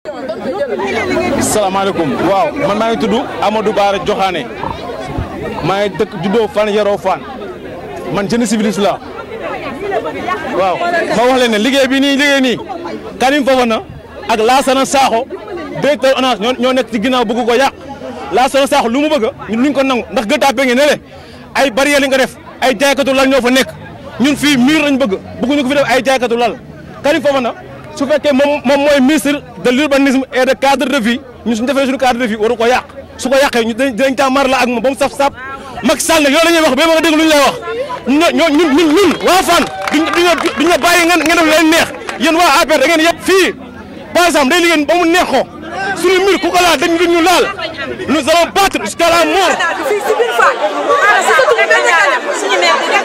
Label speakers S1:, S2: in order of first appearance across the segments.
S1: salaamaaleykum waaw man maa ngi tudd Amadou Bara Joxaane maa ngi dëkk juddoo fan yaroo fan man jeune civiliste la waaw ma wax leen ne liggéey bi nii liggéey nii Karim Fofana ak Lassana Sakho directeur ONAS ñoo ñoo nekk ci ginnaaw bëgg ko yàq Lassana Sakho lu mu bëgg ñun luñ ko nangu ndax gën taa nge ne le ay barrière li nga def ay jaaykatu lal ñoo fa nekk ñun fii miir lañ bëgg bëgguñu ko fi def ay jaaykatu lal Karim Fofana su fekkee moom moom mooy ministre de l'urbanisme et de cadre de vie ñun suñu defee suñu cadre de vie waru ko yàq su ko yàqee ñu dinañ tàmmar la ak moom ba mu saf sap Macky Sall nag yow la ñuy wax ba ma nga dégg lu ñu lay wax ñun ñun ñun ñun waa Fann duñ duñ la bàyyi ngeen ngeen def leen neex yéen waa APR da ngeen yëpp fii par exemple day liggéey ba mu neex ko suñu mbir ku ko laal dañ ñu laal nous allons battre jusqu'à la mort.
S2: fii si biir Fann suñu maire bi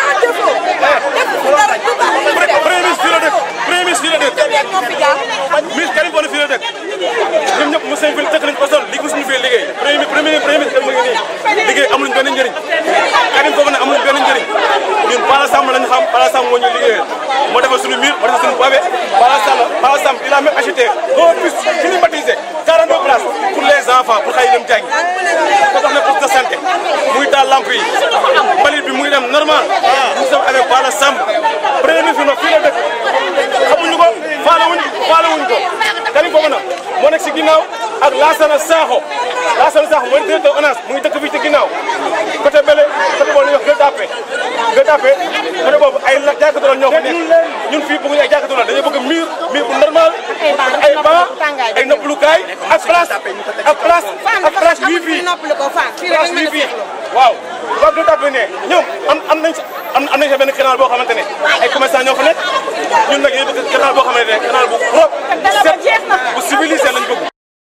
S1: premier ministre fii la dëkk premier ministre fii la dëkk ministre Karim Fofana fii la dëkk ñoom ñëpp mu seen fii dëkk nañ ko sol li mosuñu fee liggéey premier premier premier ministre mu ngi nii liggéey amuluñ benn njëriñ Karim Fofana amuluñ benn njëriñ ñun Bala Samb lañu xam Bala Samb moo ñu liggéeyal moo defal suñu mur moo defal suñu pavé Bala Samb Bala Samb il a même acheté un bus climatisé 42 places pour les enfants pour xëy dem jàngi ko tax ne poste de santé muy taal lamp yi mbalit bi mu ngi dem normal nous sommes avec Bala Samb premier ministre nag fii la dëkk xamuñu ko faale wuñ faale wuñ ko Karim Fofana moo nekk si ginnaaw ak Lassana Sakho Lassana Sakho mooy directeur ONAS mu ngi dëkk fii ci ginnaaw côté bële côté boobu la ñuy wax Gueule Tapée Gueule Tapée côté boobu ay la jàkkatu la ñoo fa nekk ñun fii bëgguñu ay jàkkatu la dañoo bëgg mur mur bu normal ay banc ay noppalukaay ak place ak place ak place wifi place wifi waaw waa Gueule Tapée ne ñoom am am nañ am am nañ sa benn canal boo xamante ne ay commerçant ñoo fa nekk ñun nag yéen bëgg canal boo xamante ne canal bu propre set bu civilisé lañ bëgg.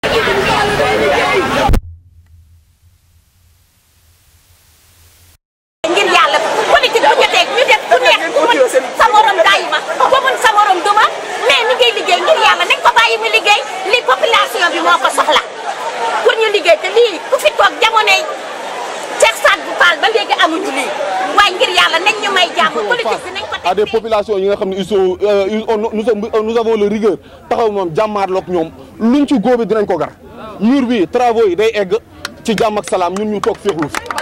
S3: ngir yàlla politique bu jotee ñu def ku neex ku mën sa morom dayi ma ku mën sa morom duma mais ni ngay liggéey ngir yàlla nañ ko bàyyi mu liggéey li population bi moo ko soxla pour ñu liggéey te lii ku fi toog jamonoy Cheikh Sadou Fall ba léegi amuñu lii waaye ngir yàlla nañ ñu may jàmm politique bi nañ ko
S4: à des populations yi nga xam ne ils sont nous sommes nous avons le rigueur taxaw moom jàmmaarloog ñoom luñ ci góobe dinañ ko gar mur bi travaux yi day egg ci jàmm ak salaam ñun ñu toog féexlu fi